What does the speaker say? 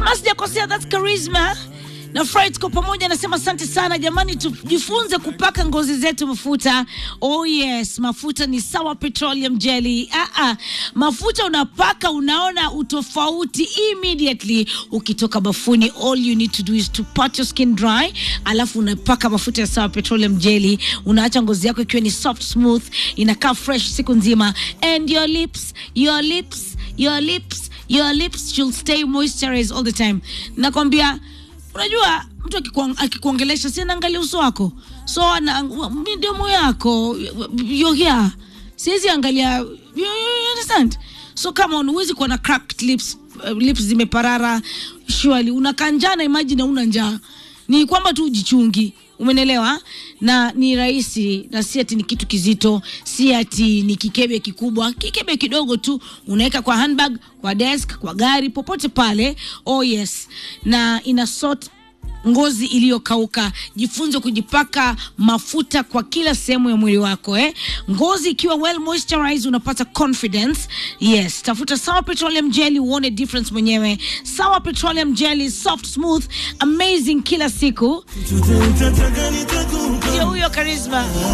kama sijakosea that's charisma na Fry tuko pamoja, anasema asante sana jamani, tujifunze kupaka ngozi zetu mafuta. Oh yes, mafuta ni sawa petroleum jelly. Ah, ah. Mafuta unapaka unaona utofauti immediately ukitoka bafuni. All you need to do is to pat your skin dry, alafu unapaka mafuta ya sawa petroleum jelly, unaacha ngozi yako ikiwa ni soft smooth, inakaa fresh siku nzima, and your lips, your lips, your lips, your lips should stay moisturized all the time. Nakwambia unajua mtu akikuang- akikuongelesha si anaangalia uso wako so ana midomo yako you're here siwezi angalia you, you, you understand so kama huwezi kuwa na cracked lips uh, lips zimeparara surely unakaa njaa na imagine una njaa ni kwamba tu ujichungi umenelewa na ni rahisi na si ati ni kitu kizito si ati ni kikebe kikubwa kikebe kidogo tu unaweka kwa handbag kwa desk kwa gari popote pale oh yes na ina sort ngozi iliyokauka jifunze kujipaka mafuta kwa kila sehemu ya mwili wako eh? ngozi ikiwa well moisturized unapata confidence yes tafuta sawa petroleum jelly uone difference mwenyewe sawa petroleum jelly soft smooth amazing kila siku ndio huyo charisma